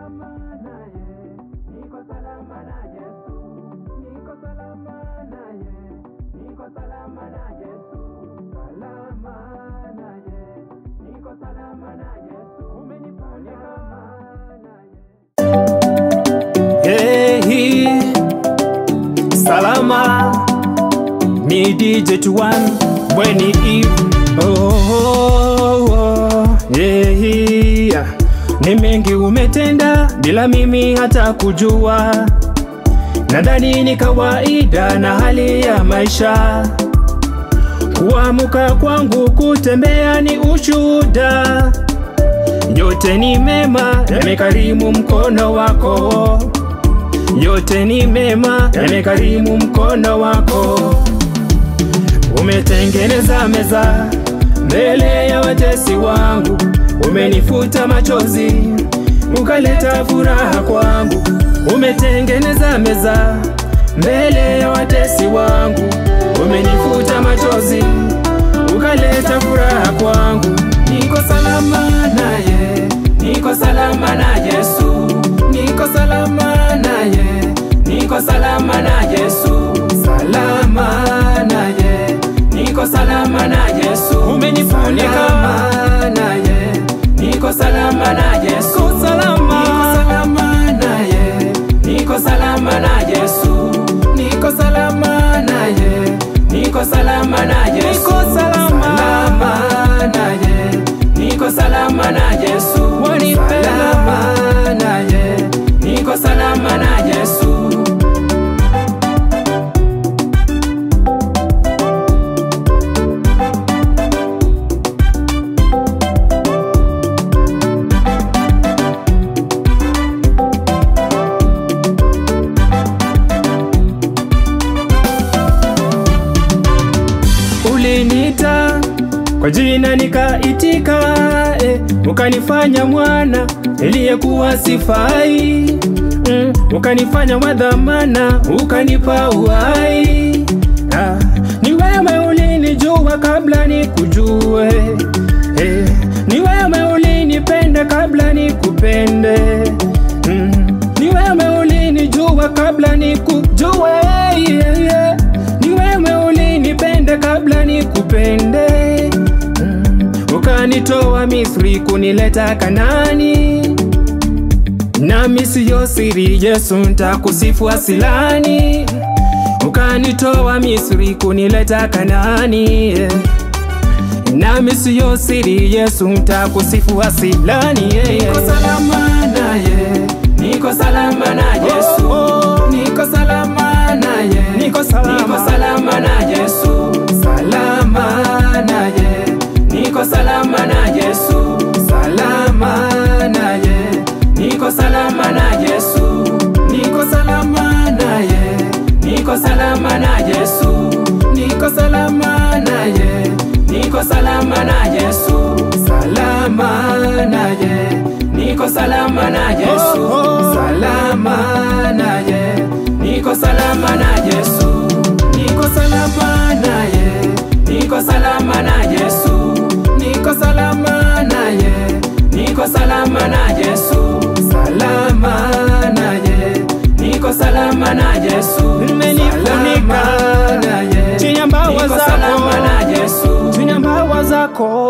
salama naye, niko salama na Yesu, niko salama naye, niko salama na Yesu, salama naye, niko salama na Yesu, umenifunika naye. Hey, salama ni DJ Tuan Bweni Eve oh, oh, oh, yeah. Ni mengi umetenda bila mimi hata kujua, nadhani ni kawaida na hali ya maisha. Kuamuka kwangu kutembea ni ushuhuda, yote ni mema, yamekarimu mkono wako yote ni mema, yamekarimu mkono wako. Umetengeneza meza mbele ya watesi wangu, umenifuta machozi, ukaleta furaha kwangu. Umetengeneza meza mbele ya watesi wangu, umenifuta machozi, ukaleta furaha kwangu. Niko salama naye, niko salama na Yesu, niko salama naye, niko salama na Yesu, salama naye, niko salama na Yesu, umenifunika naye, niko salama na Yesu, salama, niko salama naye, niko salama na Yesu, niko salama naye, niko salama na Yesu, niko salama naye, niko salama na Yesu, salama naye, niko salama na Yesu. Uliniita kwa jina nikaitika, eh, ukanifanya mwana niliyekuwa sifai, mm, ukanifanya wa dhamana, ukanipa uhai. Ah, ni wewe ulinijua kabla nikujue, eh, ni wewe ulinipenda kabla nikupende, mm, ni wewe ulinijua kabla nikujue, yeah, yeah. ni wewe ulinipenda kabla nikupende mm. ukanitoa Misri kunileta Kanani, nami siyo siri, Yesu ntakusifu asilani. Ukanitoa Misri kunileta Kanani, yeah. nami siyo siri, Yesu ntakusifu asilani. yeah, yeah. Niko salama naye, niko salama na Yesu, niko salama naye, Niko salama. niko salama na Yesu, salama naye, niko salama na Yesu, salama naye, niko salama na Yesu, niko salama naye, niko salama na Yesu, niko salama naye, niko salama na Yesu, salama naye, niko salama na Yesu, salama naye, niko salama na Yesu, niko salama naye, niko salama na Yesu, niko salama naye, niko salama na Yesu, salama naye, niko salama na Yesu, Umenifunika salama naye, chini ya mbawa niko zako. salama na Yesu. chini ya mbawa zako